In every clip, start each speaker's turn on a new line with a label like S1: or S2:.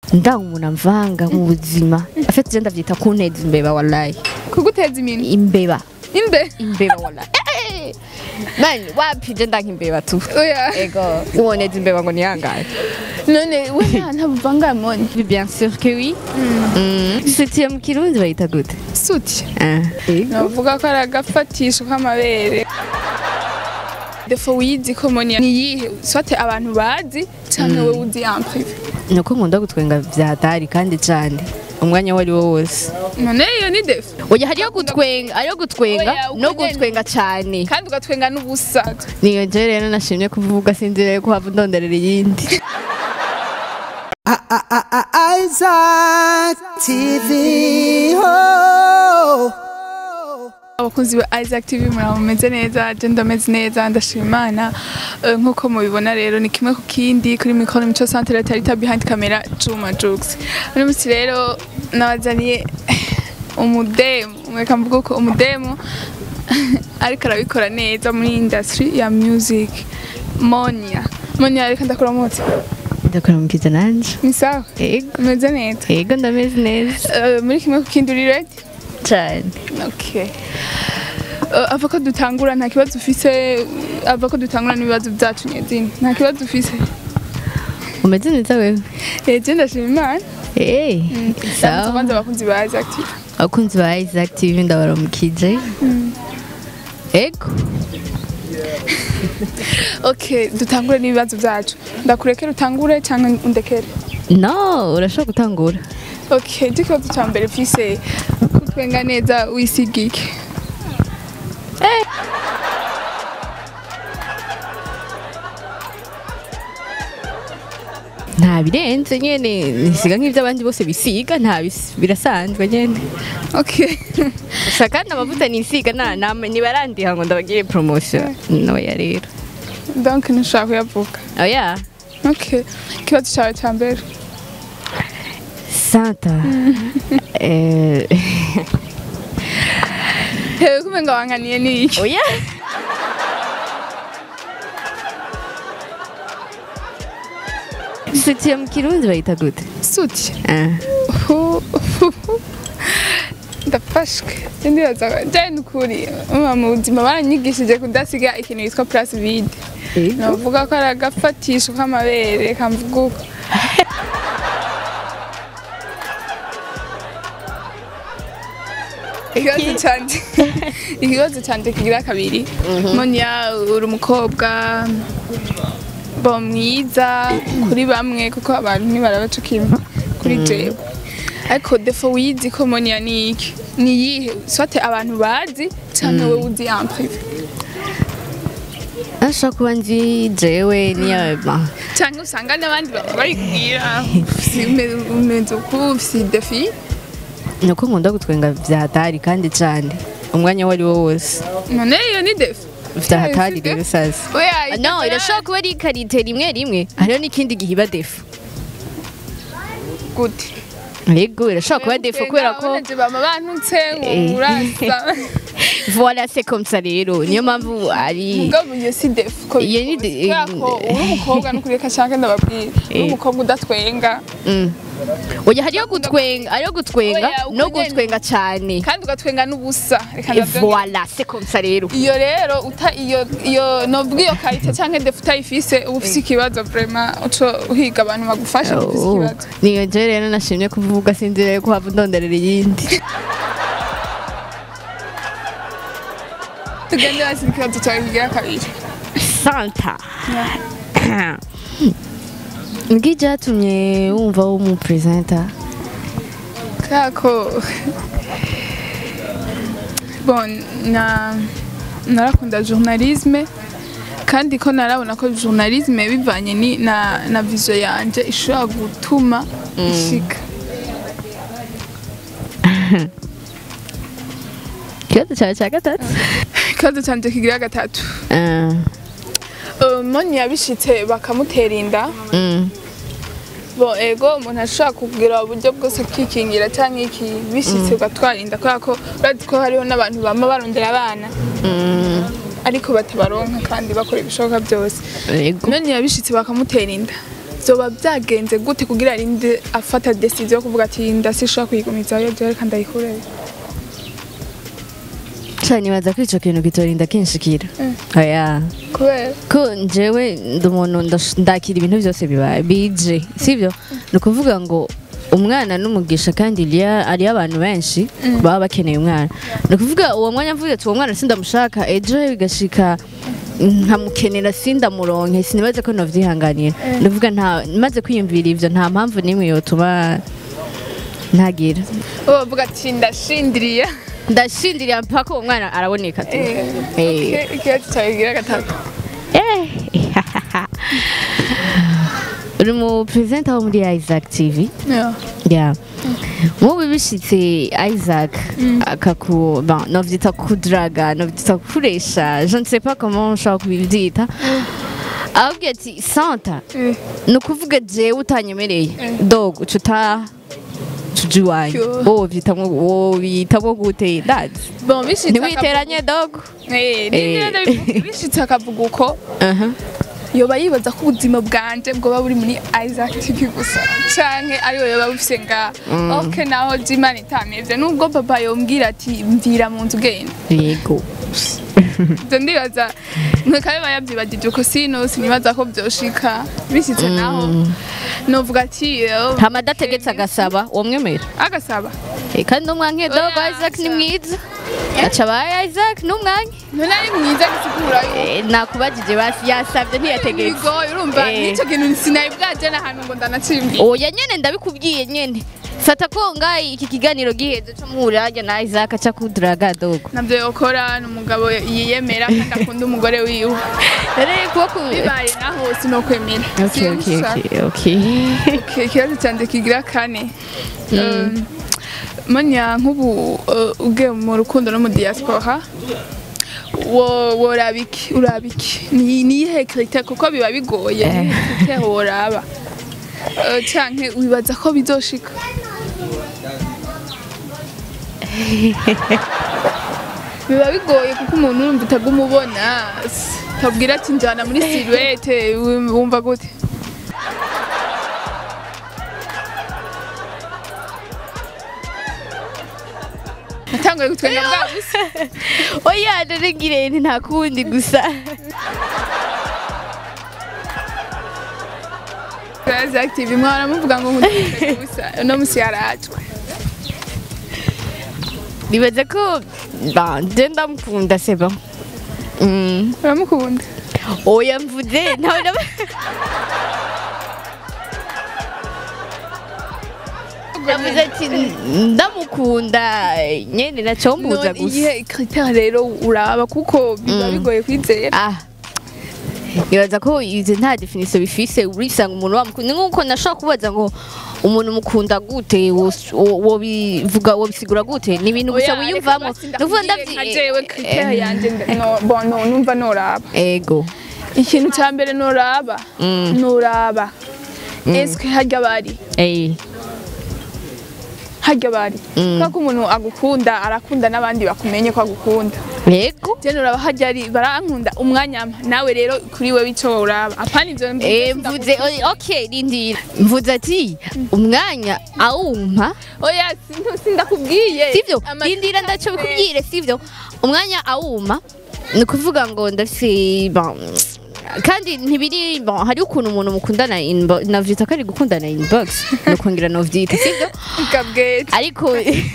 S1: ndanga umuntu amvanga mu buzima afite je ndavyita kunteza imbeba wallahi
S2: kuguteza iminwe
S1: imbeba
S2: imbe
S1: imbeba wallahi Eh! mani wapi je ndanga imbeba tu
S2: oya
S1: ego uwoneza imbeba ngo nihangane
S2: none we nta ntabuvanga moni
S1: bien sûr que oui Mm. sutiye mu kirundi bayita gute
S2: suti
S1: Ah.
S2: navuga ko ari agafatisho k'amabere defo wiyizi ko moni ni iyihe swate abantu bazi cyangwa wowe uzi en privé
S1: nuko nkunda gutwenga vyatari kandi cane umwanya wari wo wose
S2: none iyo ni defo
S1: oya hariyo gutwenga hariyo gutwenga
S2: Oya,
S1: no
S2: uko nyene.
S1: gutwenga cane
S2: kandi ugatwenga n'ubusa
S1: niyo je rero nashimye kuvuga sinzire ko hava ndonderera iyindi
S3: Isaac TV. Oh.
S2: abakunzi ba Isaac TV muraba mumeze neza je ndameze neza ndashima imana Eh, nk'uko mubibona rero ni kimwe ku kindi kuri mikoro mico centre tarita behind camera Juma Jux uno munsi rero nabazaniye umudemu mweka mvuga ko umudemu ariko arabikora neza muri industry ya music Monia Monia reka ndakora mutse
S1: ndakora mukiza nanje
S2: ni sawa
S1: ego
S2: umeze neza
S1: ego ndameze neza
S2: Eh, muri kimwe ku kindi uri ready
S1: cane
S2: Okay. Uh, ava ko dutangura nta kibazo ufise ava ko dutangura n'ibibazo byacu nyezina nta kibazo ufise
S1: umeze neza wewe
S2: eh je ndashima imana
S1: Eh,
S2: sawa kwanza
S1: sawa
S2: abakunzi ba Isaac TV
S1: abakunzi ba Isaac TV ndabaramukije ego
S2: okay dutangure n'ibibazo byacu ndakurekera utangure cyangwa undekere
S1: no urashobora gutangura
S2: okay je ikibazo cya mbere mfise kutwenga neza wisigike
S1: nta birenze nyene nisiga nk'ivyo abandi bose bisiga nta bis- birasanzwe nyene
S2: okay
S1: gusa kandi amavuta nisiga na nama nibarandiha ngo ndabagire promotion noya rero
S2: donc ntushaka kuyavuga
S1: oya
S2: okay ikibazo cyawe cya mbere
S1: santa eh
S2: hewe kumenga wankaniye ni iki
S1: oya sutiye mu kirundi bayita gute
S2: suti
S1: Ah.
S2: ndafashwe sindibaza jane ukuri mama mu buzima baranyigishije kudasiga ikintu yitwa place vide navuga ko ari agafatisho k'amabere kamvuga uko ikibazo canje ikibazo canje kigira kabiri monya uri umukobwa bo mwiza kuri bamwe kuko abantu ntibarabaca kimwe kuri jewe ariko defo wiyizi ko monya ni iki ni iyihe swate abantu bazi cyangwa wowe uzi en privé
S1: ashobora kuba nzi jewe niyo ma
S2: cyangwa usanga n'abandi bantu bari kubwira umeze uku ufise defi
S1: nuko nkunda gutwenga vyatari kandi cane umwanya wari wo wose
S2: none iyo ni defi
S1: vyahatari rero sasa
S2: oya
S1: no irashobora kuba ari karite rimwe rimwe hariho n'ikindi gihe iba defu
S2: gute
S1: yego irashobora kuba defu kubera ko
S2: Urabona je bama bantutse
S1: Eh.
S2: ngo urasa
S1: voilà c'est comme ça rero niyo mpamvu ari
S2: mugabo iyo si defu ko
S1: Iyo ni de-
S2: kubera ko uri umukobwa n'ukuri reka nshaka ndababwira uri
S1: Eh.
S2: umukobwa udatwenga
S1: Mm. oya hariyo gutwenga hariyo gutwenga
S2: Oya, uko
S1: no
S2: nyene.
S1: gutwenga cane
S2: kandi ugatwenga n'ubusa reka
S1: Et
S2: ndabyongera.
S1: voilà c'est comme ça rero
S2: iyo rero uta iyo iyo nobwa iyo karite cyangwa defu utayifise uba ufise ikibazo vraiment uco uhiga abantu bagufasha ufise
S1: Oh,
S2: ikibazo
S1: niyo je rero nashimye kuvuga sinzire ko hava ndonderera iyindi
S2: tugende hasi ikibazo cyawe kigira kabiri
S1: santa ngi byatumye wumva w'umupresenta
S2: kubera ko bon na narakunda journalisme kandi ko narabona ko journalisme bivanye ni na na vision yanje ishobora gutuma ishika
S1: ikibazo cyawe cya gatatu
S2: ikibazo canje kigira gatatu
S1: Ah,
S2: Uh, moni yabishitse bakamutera inda
S1: mm.
S2: bo ego umuntu ashobora kugira uburyo bwose bwikingira cyangwa iki bishitse ugatwara inda kubera ko urazi ko hariho n'abantu bama barondera abana
S1: Mm.
S2: ariko batabaronka kandi bakora ibishoboka byose
S1: yego
S2: none yabishitse bakamutera inda vyoba vyagenze gute kugira arinde afata decision yo kuvuga ati ndasishobora kuyigumizayo jewe reka ndayikureye
S1: cyane nibaza ko ico kintu kitorinda kinshikira oya
S2: kubera
S1: ko njyewe ndi umuntu ndash- ndakira ibintu byose bibaye bije sibyo ni ukuvuga ngo umwana n'umugisha kandi hariyo hariyo abantu benshi baba bakeneye umwana ni ukuvuga uwo mwanya mvuze ati uwo mwana sindamushaka ejo bigashika nkamukenera sindamuronke sinibaze ko novyihanganira ni ukuvuga nta maze kwiyumvira ivyo nta mpamvu n'imwe yotuma ntagira
S2: uwo bavuga ati ndashindiriye
S1: ndashindiriye mpaka uwo mwana araboneka tu Eh.
S2: ikibazo cyawe gira gatatu
S1: Eh. uri mu perezida wo muri Isaac TV
S2: Yeah.
S1: ya mubi bishitse Isaac akaku bon novyita kudraga novyita kuresha je ne sais pas comment nshobora kubivyita ahubwo ati santa
S2: Eh.
S1: ni ukuvuga jewe utanyemereye dog uca utaha tuja iwanyu
S2: Cyo.
S1: wowe vyitamwo wobitamwo gute ndazi
S2: Bon, bishitse
S1: ntiwiteranye dog
S2: akavuga- Eh, nimba ndabivuga, bishitse akavuga uko
S1: Aha.
S2: yoba yibaza ko ubuzima bwanje bwoba buri muri Isaac TV gusa canke ari we yoba bufise nga ok naho jimana itameze nubwo papa yombwira ati mvira mu nzu ugenda
S1: yego
S2: ivyo ndibaza nkeka biba yavyibagije uko sino sinibaza ko vyoshika bishitse naho novuga ati eh,
S1: hama adategetse agasaba wamwemera
S2: agasaba
S1: Eh, kandi n'umwanke dogo
S2: Oya,
S1: Isaac ni
S2: aca.
S1: mwiza aca abaye Isaac n'umwanke
S2: none ari mwiza gisigura
S1: Eh, nakubajije basi yasabye ntiyategetse
S2: bigoye urumva
S1: Eh.
S2: nico kintu sinari bwaje n'ahantu ngo ndanacimbi
S1: oya nyene ndabikubwiye nyene fata ko ngayi iki kiganiro giheze co muhurira na Isaac aca kuduraga dogo
S2: navyo yokora ni umugabo yiyemera kandi akunda umugore wiwe
S1: rero kuba ku
S2: bibaye naho sinokwemera
S1: Okay, okay, okay, okay.
S2: Okay, ikibazo cyanjye kigira kane Um, manya nk'ubu uh, ugiye mu rukundo no mu diaspora wo- woraba iki uraba iki ni niyihe critère kuko biba bigoye
S1: Eh.
S2: critère woraba Uh, canke wibaza ko bizoshika biba bigoye kuko umuntu urumva utaguma ubona s- utabwira ati njana muri silhouette wum- wumva gute natanguye gutwenga bwa busa
S1: oya rero ngirente nta kundi gusa
S2: Gazi active mwara muvuga ngo nkutwenga busa uno musi yarajwe
S1: nibaze ko ba nje ndamukunda seba Mm.
S2: uramukunda
S1: oya mvuze ntawe ndaba yavuze ati ndamukunda nyene nacombuza
S2: none
S1: gusa
S2: iyihe critère rero uraba kuko biba bigoye kwizera
S1: ah nibaza ko izi nta definition bifise urisanga umuntu wamukunda ni nkuko nashobora kubaza ngo umuntu mukunda gute wos- wo- wobivuga wobisigura gute ni ibintu gusa wiyumvamo nuvuga
S2: nka jewe critère
S1: ndavyi
S2: yanje nda- no- bon, no, numva noraba
S1: ego
S2: ikintu cya mbere noraba
S1: Mm.
S2: noraba eske harya bari
S1: eh
S2: harya bari kubera ko umuntu agukunda arakunda n'abandi bakumenye ko agukunda
S1: ego
S2: je noraba harya ari barankunda umwanya mpa nawe rero kuri wewe ico uraba apana ivyo mvuze
S1: Eh,
S2: sindaku-
S1: mvuze oy- okay rindira mvuze ati umwanya awumpa
S2: oya sintu- sindakubwiye
S1: sivyo
S2: Ama-
S1: rindira ndaco bikubwire sivyo umwanya awuma ni ukuvuga ngo ndafise bon kandi ntibiri bon hari ukuntu umuntu mukundana inbo- navyita ko ari gukundana inbox nokongera novyita sivyo
S2: Kabwete.
S1: ariko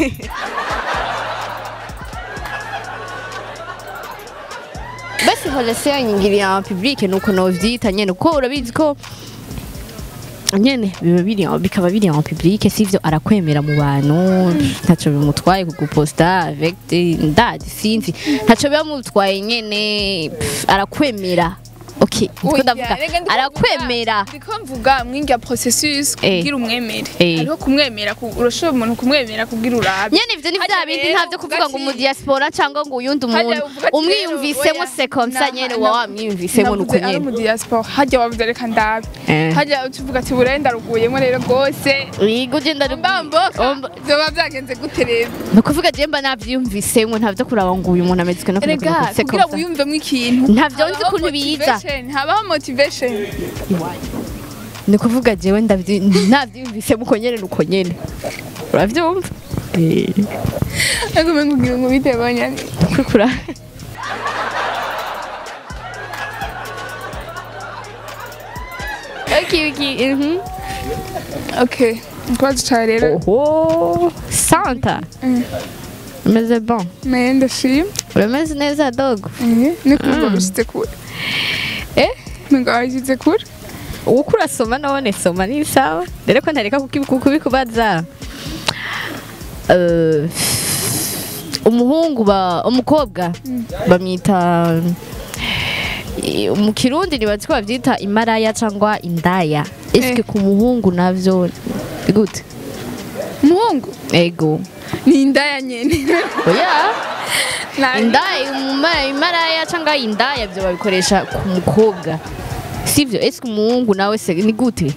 S1: basi relation yanyingiriye en public nuko novyita nyene kuko urabizi ko nyene biba biri bikaba biri en public sivyo arakwemera mu bantu ntaco bimutwaye kuguposta avec des ndadi sinzi ntaco bimutwaye nyene pff, arakwemera okay niko
S2: Oya,
S1: ndavuga
S2: rega ndiko
S1: arakwemera
S2: mvuga- ndiko mvuga mwinga processus
S1: Eh.
S2: kugira umwemere
S1: Eh.
S2: hariho kumwemera ku- urashobora umuntu kumwemera kugira urabe
S1: nyene ivyo ni
S2: Harya
S1: vya bindi
S2: rero
S1: ntavyo kuvuga ngo
S2: uvuga
S1: mu
S2: ati-
S1: diaspora cyangwa ngo uyundi
S2: Harya
S1: umuntu
S2: uvuga ati
S1: umwiyumvisemo
S2: rero,
S1: se comme ça
S2: oya,
S1: nyene
S2: na-
S1: wa
S2: na-
S1: wamwiyumvisemo nuko
S2: navuze ari
S1: nyene
S2: mu diaspora harya wavuze reka ndabe
S1: Eh.
S2: harya ukivuga ati burenda ruguyemo rero rwose
S1: Wiga ugenda ari
S2: mbamboka
S1: Omba-
S2: vyoba vyagenze gute rero
S1: ni ukuvuga je mba navyiyumvisemo ntavyo kuraba ngo uyu muntu amezwe no
S2: erega kugira wiyumvemo ikintu
S1: Ntavyo nzi
S2: habaho
S1: ukuntu biza.
S2: motivation, habaho motivation
S1: ni kuvuga jewe ndavyi- ntavyiyumvise muko nyene nuko nyene uravyumva Eh,
S2: ariko umenga ugira ngo bitebanya
S1: kukura Okay, okay. mhm.
S2: okay ikibazo cyawe rero
S1: Oho, Santa. Umeze bon.
S2: nayo ndashima
S1: Urameze neza dogo.
S2: Eh, ni kumva bishyize kure
S1: Eh?
S2: ngo washyize kure
S1: uko urasoma none soma ni sawa rero ko ntareka kuki- kubikubaza Eh, umuhungu ba umukobwa bamwita i- mu kirundi nibazi ko bavyita imaraya cyangwa indaya eske
S2: Eh.
S1: ku muhungu navyo ni gute
S2: umuhungu
S1: ego
S2: ni indaya nyene
S1: oya
S2: Na-
S1: indaya umuma- imaraya cyangwa indaya byo babikoresha ku mukobwa sivyo eske umuhungu nawe se ni gute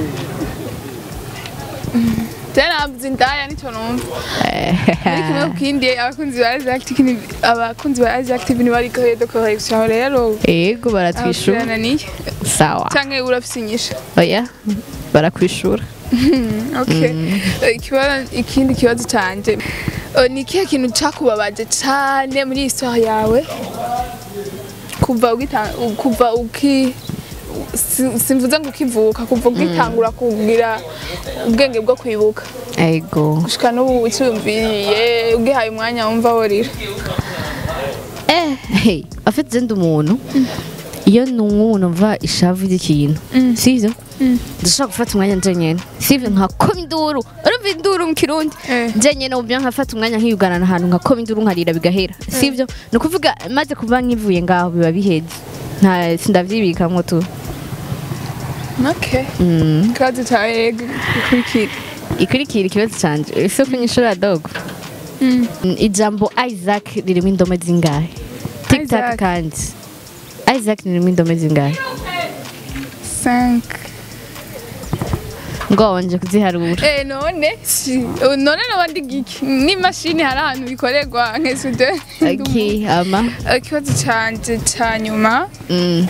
S2: tena navuze indaya nicyo numva muri kimwe ku kindi abakunzi ba Isaac Active ni- abakunzi ba Isaac Active ni bari kohe decoration rero
S1: ego baratwishura
S2: ababyananiye
S1: sawa
S2: canke urafise inyisha
S1: oya barakwishura
S2: okay Eh, ikibazo ikindi kibazo canje eh, ni ikihe kintu cakubabaje cane muri histoire yawe kuva ugita kuva uki si- simvuze ngo ukivuka kuva ugitangura kugira ubwenge bwo kwibuka
S1: ego
S2: gushika n'ubu uciyumviriye ugihaye umwanya wumva worira
S1: eh hey afite zindi umuntu iyo numva umuntu mva ishavu ry'ikintu sivyo ndashobora gufata umwanya nje nyene sivyo nkakoma induru urumva induru mu kirundi
S2: Eh.
S1: nje nyene ubyo nkafata umwanya nkiyugarana ahantu nkakoma induru nkarira bigahera sivyo ni ukuvuga maze kuba nkivuye ngaho biba biheze nta sindavyibikamwo tu
S2: okay
S1: Mm.
S2: ikibazo cawe rego gikurikira
S1: ikurikira ikibazo canje ese kunyishura dogo Mm, ijambo isaac ririmo indome zingahe tiktak
S2: Isaac.
S1: kandi isaac ririmo indome zingahe
S2: 5
S1: ngo wabanje kuziharura
S2: Eh none si oh, none nabandi giki n'imashini hari ahantu bikorerwa nk'esude
S1: okay ama
S2: ikibazo canje ca nyuma
S1: mm.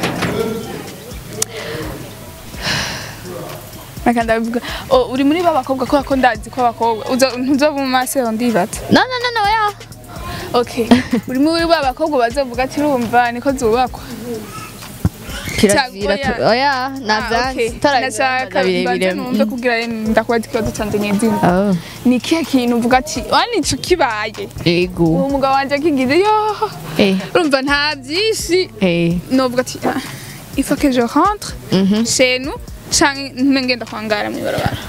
S2: reka ndabivuga oh, uri muri ba bakobwa kubera ko ndazi ko abakobwa uza- ntuzoba mu masero ndibaza
S1: no no no no ya
S2: okay uri muri ba bakobwa bazovuga ati urumva niko zubakwa
S1: kirazira
S2: Oya.
S1: tu- oya
S2: Ah,
S1: navyanze
S2: okay. nashaka mbanze numve kugira ndakubaza ikibazo canje nyezina
S1: oh
S2: ni ikihe kintu uvuga ati wanico kibaye
S1: ego
S2: uwo mugabo wanje akigize yo
S1: eh
S2: urumva nta byinshi
S1: eh
S2: novuga ati ah, il faut que je rentre
S1: mhm
S2: chez nous canke ntume ngenda kwangara mw'ibarabara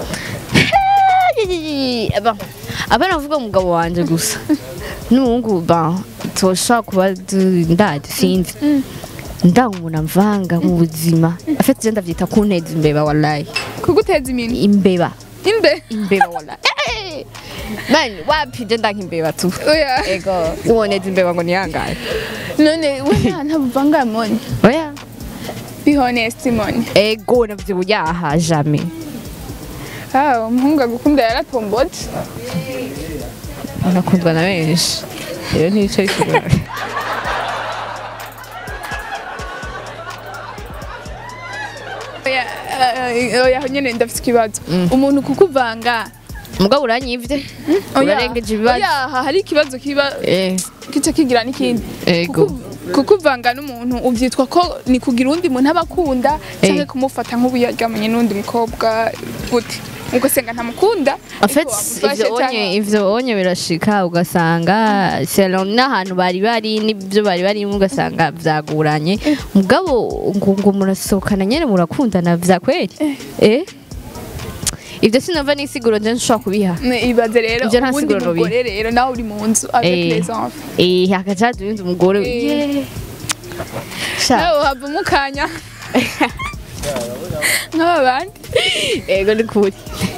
S1: Aba- abana bavuga umugabo wanje gusa n'umuhungu ba toshobora kuba du- ndadi sinzi ndanga umuntu amvanga mu buzima afite je ndavyita kunteza imbeba wallahi
S2: kuguteza iminwe
S1: imbeba
S2: imbe
S1: imbeba wallahi Eh! man wapi je ndanka imbeba tu
S2: oya
S1: ego uboneza imbeba ngo niyangaye
S2: none we nta ntabuvanga moni
S1: oya
S2: be honest moni
S1: ego navyo yaha jamais
S2: ah umuhungu agukunda yaratombotse
S1: nakundwa na benshi rero ntibice bikigora
S2: oya eh, oya nyene ndafite ikibazo umuntu kukuvanga
S1: mugabo uranyivye
S2: oya
S1: urarengeje ibibazo
S2: oya hari ikibazo kiba
S1: eh
S2: kica kigira n'ikindi
S1: Ego.
S2: Kuku- kukuvanga n'umuntu uvyitwa ko ni kugira undi muntu aba akunda canke
S1: Eh.
S2: kumufata nk'ubu yaryamanye n'undi mukobwa gute ubwo senga ntamukunda
S1: En fait,
S2: ariko wamufashe
S1: ivyo onye
S2: canke-
S1: ivyo onye birashika ugasanga selon n'ahantu bari bari n'ibyo bari barimo ugasanga vyaguranye mugabo ngo ngo murasohokana nyene murakundana vya kweli eh ivyo sinova n'isiguro nje nshobora kubiha
S2: Ne, ibaze rero
S1: Ivyo nta
S2: ubundi
S1: siguro nobiha.
S2: mugore rero nawe uri mu nzu avec
S1: Eh.
S2: les enfants
S1: eh hakaja duhinze umugore
S2: Eh.
S1: yeah. sha
S2: nawe uhava mukanya nk'aba bandi
S1: ego ni kuri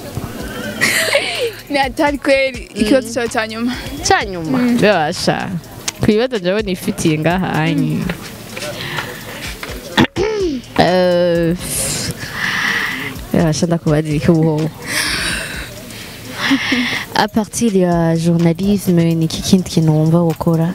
S2: ni atari kweli ikibazo cyawe cya nyuma
S1: cyanyuma bibasha ku bibazo njyewe nifitiye ngaha anyi Eh, bibasha ndakubaza iki ubuhoho a partir ya journalisme ni iki kindi kintu wumva gukora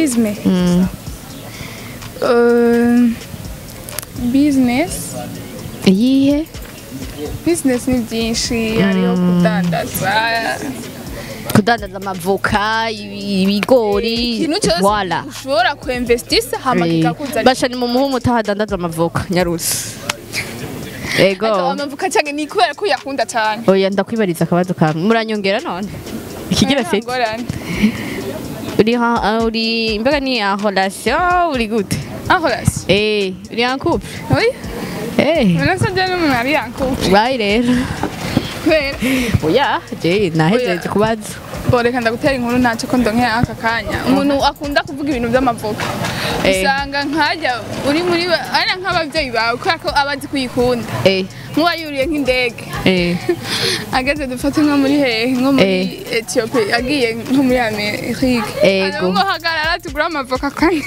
S2: journalisme
S1: Mm,
S2: Euh, business
S1: iyihe
S2: business ni byinshi hariho kudandaza
S1: kudandaza amavoka ibi- ibigori
S2: ikintu cyose
S1: voila
S2: ushobora kuinvestisa hama kikakuzanira
S1: basha ni mu muhumu utahadandaza amavoka nyarusi ego
S2: Ariko amavuka cyane ni kubera ko uyakunda cyane
S1: oya ndakwibariza akabazo kamwe muranyongera none ikigira fete
S2: ngorane
S1: uri ha ah, uri mbega ni en relation uri gute
S2: aho rasi
S1: eh uri en couple
S2: oui
S1: eh
S2: urasa je n'umuntu ari yankupe
S1: bye rero
S2: kubera
S1: oya je nahejeje
S2: Oya.
S1: kubaza
S2: boreka ndagutera inkuru ntacyo ko ndonkeye aka kanya umuntu akunda kuvuga ibintu by'amavoka
S1: Eh.
S2: usanga nkajya uri muri ba- ari nk'ababyeyi bawe kubera ko aba azi kuyikunda
S1: eh
S2: nk'uwayuriye nk'indege
S1: eh
S2: ageze dufate nko muri hehe nko muri etiyope agiye nko muri amerika
S1: Ego.
S2: ngo hagarara tugure amavoka kane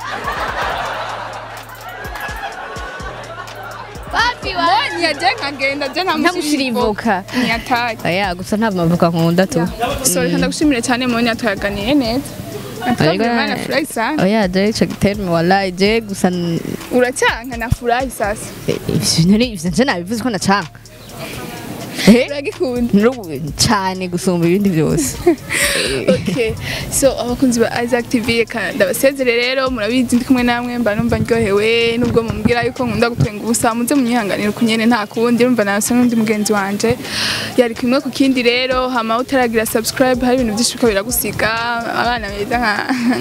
S2: mbonye aje nkagenda je
S1: Ntamushira ivoka.
S2: ntiyataye
S1: oya gusa nta mavoka nkunda tu
S2: so reka ndagushimire cyane mbonye tuyaganiye neza
S1: Ariko-
S2: Natwe nafurahi sana
S1: oya je ico giterme wallahi je gusa n-
S2: uracyanka nafurahi sasa
S1: eh, ivyo nari ivyo nje nabivuze ko nacanga eh
S2: uragikunda
S1: Nubu- cane gusumba ibindi byose
S2: okay so abakunzi ba Isaac TV reka ndabasezere rero murabizi ndi kumwe namwe mba numva ndyohewe nubwo mumbwira yuko nkunda gutwenga ubusa muze munyihanganira kunyene nta kundi urumva nasa n'undi mugenzi wanje yari kimwe ku kindi rero hama utaragira subscribe hari ibintu byinshi biriko biragusiga abana beza nka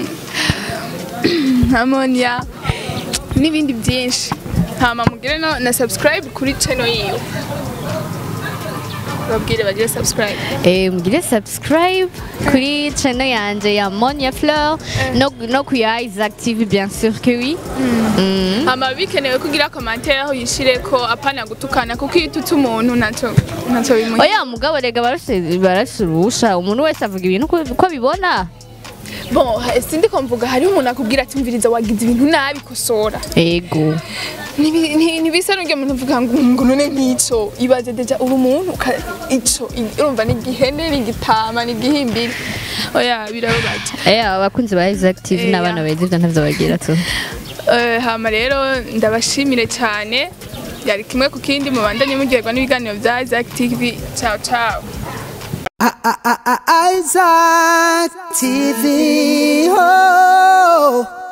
S2: nka Monia n'ibindi byinshi hama mugire no na subscribe kuri channel yiwe babwire bagire subscribe
S1: Eh, mugire subscribe kuri channel yanje ya Monia Fleur no, no ku ya Isaac TV bien sûr que oui Mm.
S2: hama bikenewe kugira commentaire aho yishire ko apana gutukana kuko iyo ututse umuntu ntacyo ntacyo bimuha
S1: oya mugabo rega barafise barafise uruhusha umuntu wese avuga ibintu uko uko abibona
S2: bon ha- sindi ko mvuga hariho umuntu akubwira ati mviriza wagize ibintu nabi kosora
S1: ego
S2: Ntibi- nti- ntibisa n'uryo muntu uvuga ngo ngo none nk'ico ibaze deja uri umuntu uka- ico i- urumva ni igihene ni igitama ni igihimbiri oya birababaje
S1: eh abakunzi ba Isaac TV
S2: Eh,
S1: n'abana
S2: ya.
S1: beza ivyo ntavyo bagira tu
S2: Eh, hama rero ndabashimire cyane yari kimwe ku kindi mubandanye muryoherwa n'ibiganiro bya Isaac TV ciao ciao
S3: I- I- I- I- Isaac TV. Oh.